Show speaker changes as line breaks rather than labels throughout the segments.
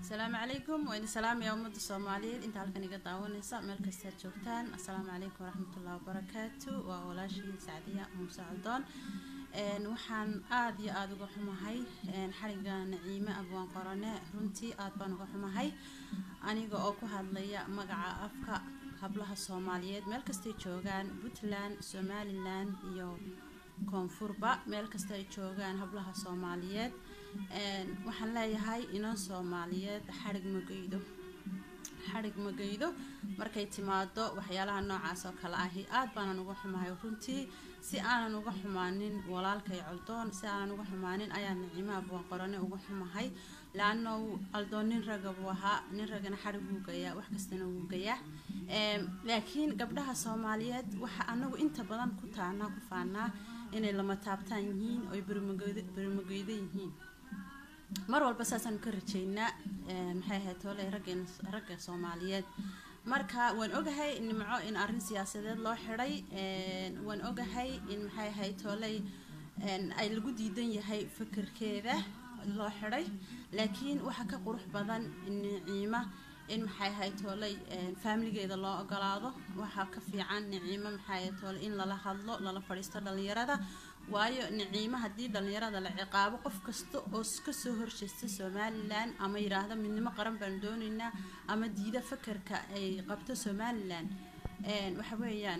asalaamu calaykum waa idin salaamaya ummadda soomaaliyeed inta halkan iga daawanaysa meel kastaad joogtaan assalaamu calaykum waraxmatullahi wabarakaatu waa walaashii sacdiya muuse caldoon waxaan aada iyo aada uga xumahay xariga naciime abwaan qorane runtii aada baan uga xumahay aniga oo ku hadlaya magaca afka hablaha soomaaliyeed meel kastay joogaan puntland somalilan iyo koonfurba meel kasta ay joogaan hablaha soomaaliyeed waxaan leeyahay inan soomaaliyeed xarig mageydo xarig mageydo markay timaado waxyaalaha noocaas oo kale ahi aada baanan uga xumahay runtii si aanan uga xumaanin walaalkay coldoon si aanan uga xumaanin ayaa naciimaha buwan qorane uga xumahay laano caldoon nin raga buu ahaa nin ragana xarig wuu gayaa wax kastana wuu gayaa laakiin gabdhaha soomaaliyeed waxa anagu inta badan ku taanaa ku faanaa inay lama taabtaan yihiin oy berimageydo yihiin mar walba saasaan ka rajeynaa maxay ahayd tooley raggeen ragga soomaaliyeed marka waan ogahay nimco in arrin siyaasadeed loo xidhay waan ogahay in maxay ahayd tooley ay lagu diidan yahay fikirkeeda loo xidhay laakiin waxa ka qurux badan niciima in maxay ahayd tooley faamiligeeda loo ogolaado waxaa ka fiican niciimo maxay ahayd toole in lala hadlo lala fadhiisto dhalinyarada waayo niciimo haddii dhalinyarada la ciqaabo qof kasta oo kasoo horjeesta somalilan ama yidhaahdo midnimo qaran baan doonaynaa ama diida fakarka ay qabto somalilan waxa weeyaan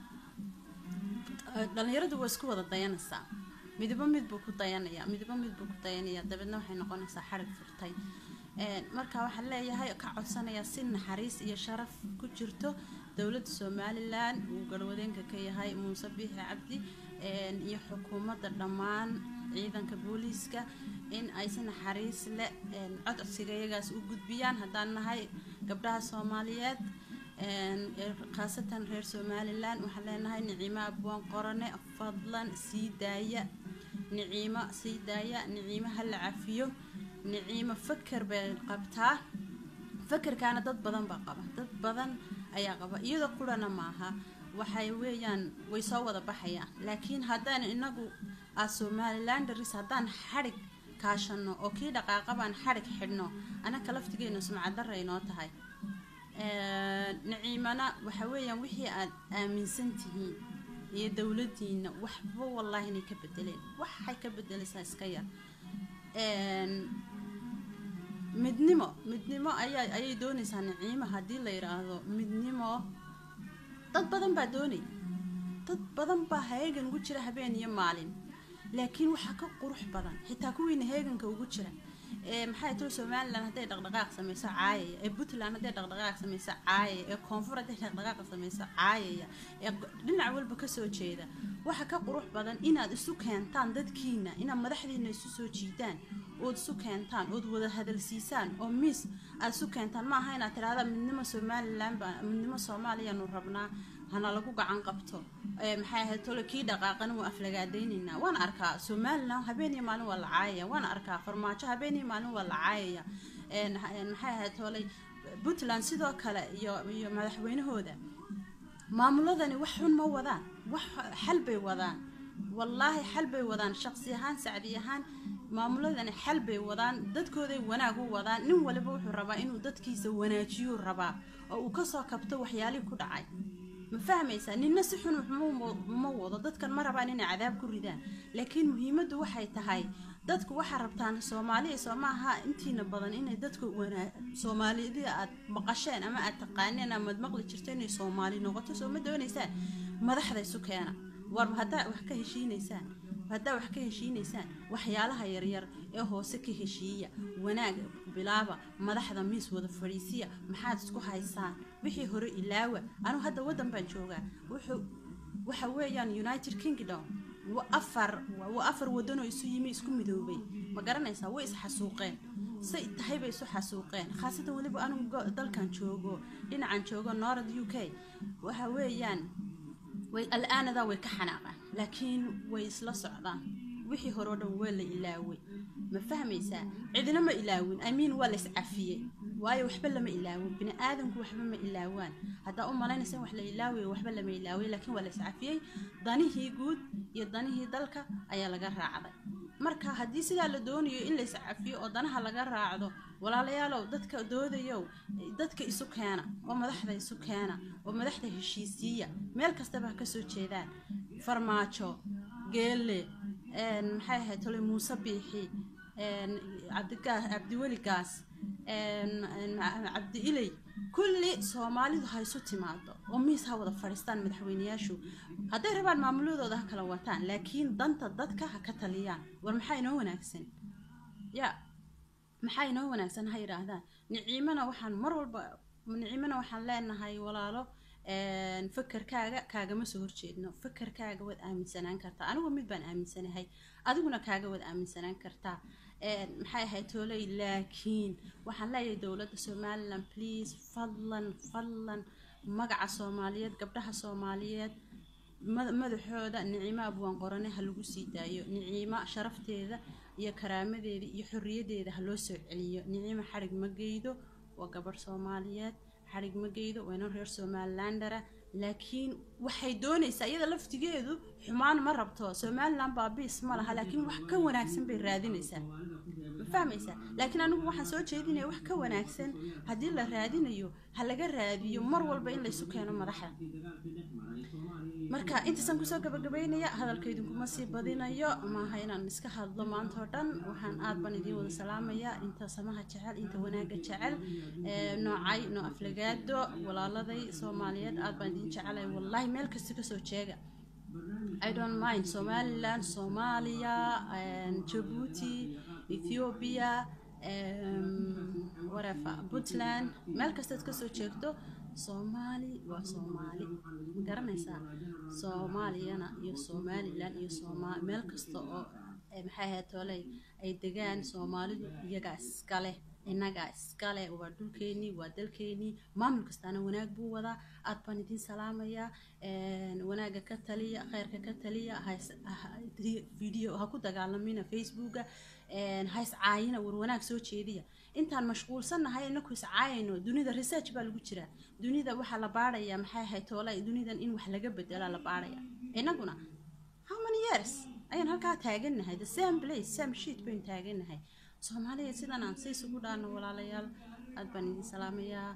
dhalinyaradu waa isku wada dayanaysaa midabo mid buu ku dayanaya midabo mid buu ku dayanaya dabeedna waxay noqonaysaa xarig furtay marka waxaan leeyahay ka codsanayaa si naxariis iyo sharaf ku jirto dowladda somalilan uu garwadeenka ka yahay muuse biixi cabdi iyo xukuumadda dhammaan ciidanka booliiska in ay si naxariis leh codcodsiga iyagaas u gudbiyaan haddaan nahay gabdhaha soomaaliyeed khaasatan reer somalilan waxaan leenahay niciimo abwaan qorane fadlan sii daaya niciimo sii daaya niciimo hala cafiyo niciimo faker bay qabtaa fakerkaana dad badan baa qaba dad badan ayaa qaba iyadoo qurana maaha waxay weeyaan way soo wada baxayaan laakiin haddaan inagu a somalilandaris haddaan xadhig kaashano oo kii dhaqaaqabaan xadhig xidhno anaka laftigeena sumcadara inoo tahay naciimana waxa weeyaan wixii aad aaminsan tihiin iyo dowladiina waxba wallaahi inay ka bedeleen waxay ka bedelaysaa iska yar midnimo midnimo ayaa ayay doonaysaa naciimo haddii la yidhaahdo midnimo dad badan baa doonay dad badan baa heegan ugu jira habeen iyo maalin laakiin waxaa ka qurux badan xitaa kuwiina heeganka ugu jira ee maxay tiri somalilan hadday dhaqdhaqaaq sameyso caayaya ee puntland hadday dhaqdhaqaaq sameyso caayaya ee koonfur hadday dhaqdhaqaaq sameyso caayaya ee dhinac walba kasoo jeeda waxa ka qurux badan inaad isu keentaan dadkiina inaad madaxdiina isu soo jiidaan ood isu keentaan ood wada hadalsiisaan oo miis aad isu keentaan ma aha inaad tidhahda midnimo somalilan baa midnimo soomaaliyaanu rabnaa hana lagu gacan qabto maxay ahayd tole kii dhaqaaqana waa aflagaadaynaynaa waan arkaa somalilan habeen iyo maalin waa la caayaya waan arkaa farmaajo habeen iyo maalin waa la caayaya maxay ahayd toley puntland sidoo kale iyo iyo madaxweynahooda maamuladani wax xun ma wadaan wax xal bay wadaan wallaahi xal bay wadaan shaqsi ahaan sacdi ahaan maamuladani xal bay wadaan dadkooday wanaag u wadaan nin waliba wuxuu rabaa inuu dadkiisa wanaajiyuu rabaa oo uu kasoo kabto waxyaalihii ku dhacay ma fahmaysaa ninna si xun ma wado dadkan ma rabaan inay cadaab ku ridaan laakiin muhiimaddu waxay tahay dadku waxaa rabtaan soomaaliya soo maaha intiina badan inay dadku soomaalidii aad maqasheen ama aad taqaaneen amaad maqli jirto inay soomaali noqoto soo ma doonaysaan madaxda isu keena war haddaa wax ka heshiinaysaan haddaa wax ka heshiinaysaan waxyaalaha yaryar ee hoose ka heshiiya wanaag bilaaba madaxda miis wada fadhiisiya maxaad isku haysaan wixii hore ilaawa anu hadda waddan baan joogaa wuxuu waxa weeyaan united kingdom afar waa afar wadanoo isu yimi isku midoobay ma garanaysaa way isxasuuqeen say tahay bay isu xasuuqeen khaasatan weliba anugu dalkan joogo dhinacan joogo north u k waxa weeyaan way al-aanadaa way ka xanaaqaan laakiin way isla socdaan wixii hore oo dhan waa la ilaaway ma fahmaysaa cidina ma ilaawin amiin waa la iscafiyey waayo waxba lama ilaawin bini aadamku waxba ma ilaawaan haddaa u malaynaysa in wax la ilaawayo waxba lama ilaaway laakiin waa la iscafiyey danihii guud iyo danihii dalka ayaa laga raacday marka haddii sidaa la doonayo in lays cafiyo oo danaha laga raacdo walaalayaalow dadka doodayow dadka isu keena oo madaxda isu keena oo madaxda heshiisiiya meel kastaba ha kasoo jeedaan farmaajo geelle maxay ahayd tole muuse biixi cabdigaas cabdiweli gaas cabdi iley kulli soomaalidu ha isu timaado oo miis ha wada fadhiistaan madaxweyneyaashu hadday rabaan maamuladooda ha kala wataan laakiin danta dadka ha ka taliyaan war maxaa inoo wanaagsan ya maxaa inoo wanaagsan ha yidhaahdaan niciimana waxaan mar walba niciimana waxaan leenahay walaalo fakerkaaga kaagama soo horjeedno fakerkaaga waad aaminsanaan kartaa anigu mid baan aaminsanahay adiguna kaaga waad aaminsanaan kartaa maxay ahayd tooley laakiin waxaan leeyahay dowladda somalilan please fadlan fadlan magaca soomaaliyeed gabdhaha soomaaliyeed madaxooda nicimo abwaan qorane ha lagu sii daayo nicimo sharafteeda iyo karaamadeeda iyo xorriyadeeda ha loo soo celiyo nicimo xarig ma geydo waa gabadh soomaaliyeed xarig ma geydo waa inan reer somalilandara laakiin waxay doonaysaa iyada laftigeedu xumaan ma rabto somalilan baabiis ma laha laakiin wax ka wanaagsan bay raadinaysaa ma fahmaysaa laakiin anigu waxaan soo jeedinaya wax ka wanaagsan haddii la raadinayo ha laga raadiyo mar walba in laysu keeno madaxda marka intaasaan kusoo gabagabaynaya hadalka idinkuma sii badinayo maaha inaan iska hadlo maanta oo dhan waxaan aad baan idiin wada salaamayaa inta samaha jecel inta wanaaga jecel noocay noo aflagaado walaaladay soomaaliyeed aad baan idiin jecelay wallaahi meel kasta kasoo jeega I don't mind Somaliland, Somalia, and Djibouti, Ethiopia, um, whatever, Puntland, meel kastaad kasoo jeegto soomaali waa soomaali ma garanaysaa soomaaliyana iyo somalilan iyo sooma meel kasta oo maxay ahayd tooley ay degaan soomaalidu iyagaa iskale innagaa iskale waa dhulkeenii waa dalkeenii maamul kastaana wanaag buu wadaa aad baan idiin salaamayaa wanaaga ka taliya kheyrka ka taliya video ha ku dagaalamina facebooka ha iscaayina war wanaag soo jeediya intaan mashquulsannahay inaku iscaayayno dunida research baa lagu jiraa dunida waxaa la baarayaa maxay ahayd toolay dunidan in wax laga bedelaa la baaraya inaguna how many years ayaan halkaa taagannahay the same place same sheet baynu taagannahay soomaaliya sidan aan si isugu dhaano walaalayaal aad baan idin salaamayaa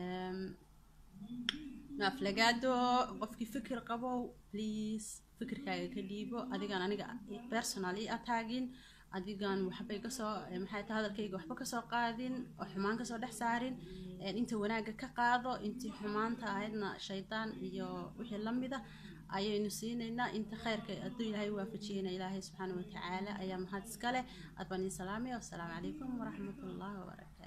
aflagaado qofkii fikir qabow please fikirkaaga ka dhiibo adigaan aniga personal i ataagin adigaan waxbay kasoo maxay tahay hadalkayga waxba kasoo qaadin oo xumaan kasoo dhex saarin inta wanaagga ka qaado intii xumaanta ahaydna shaydaan iyo wixii lamida ayaynu siinaynaa inta kheyrka hadduu ilaahay waafajiyeyna ilaahay subxaana watacaala ayaa mahad iska leh aad baan idin salaamaya wassalaamu calaykum waraxmat ullahi wabarakaatu